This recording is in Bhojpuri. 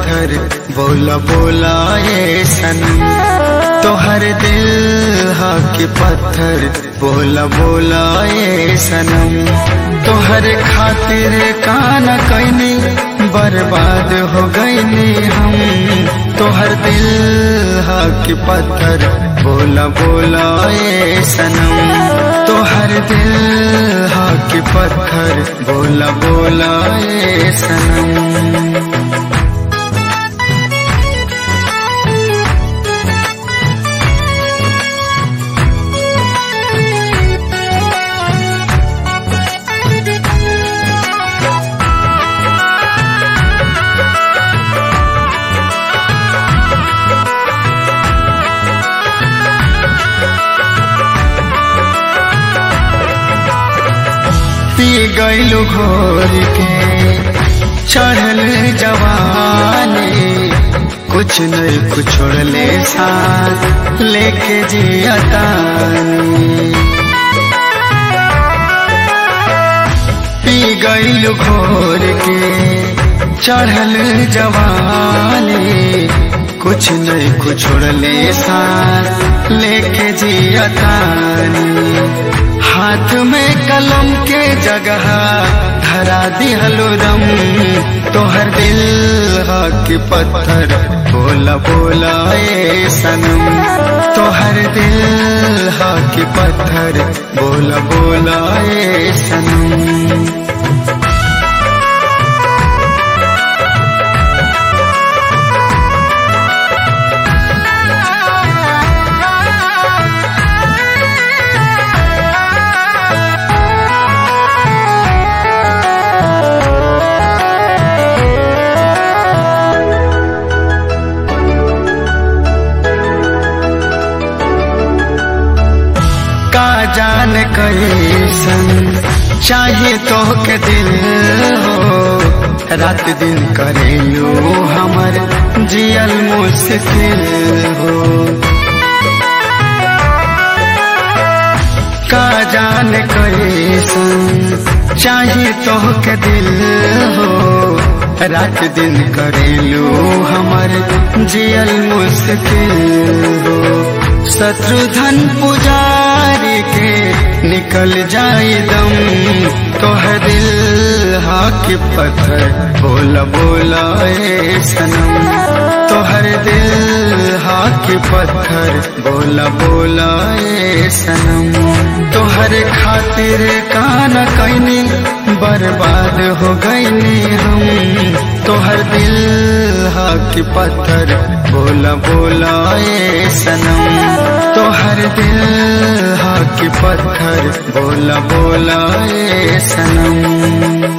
पत्थर बोला बोला ए सनम तोहर दिल हा के पत्थर बोला बोला ए सनम तोहर खातिर काना कैनी बर्बाद हो गईनी हम तोहर दिल हा के पत्थर बोला बोला ए सनम तोहर दिल हा के पत्थर बोला बोला ए सनम पी गईलू घोर के चढ़ल जवानी कुछ नहीं कुछ छोड़ले साथ लेके जियतानी पी गईलू घोर के चढ़ल जवानी कुछ नहीं कुछ छोड़ले साथ लेके जियतानी हाथ में कलम के जगह धरा दिहलो दम तोहर दिल के पत्थर बोला बोला ए सनम तोहर दिल के पत्थर बोला बोला ए सनम का जान कैसन चाहे तो के दिल हो रात दिन करेलू हमर जियल मुश्किल हो का जान कैसन चाहे तो के दिल हो रात दिन करेलू हमर जियल मुश्किल हो शत्रुधन पुजारी के निकल जाए दम तोहर दिल हा के पत्थर बोला बोला ए सनम तोहर दिल हा के पत्थर बोला बोला ए सनम तोहर खातिर काना कैनी बर्बाद हो गईनी हम तोहर दिल हा के पत्थर बोला बोला ए सनम तोहर दिल हा के पत्थर बोला बोला ए सनम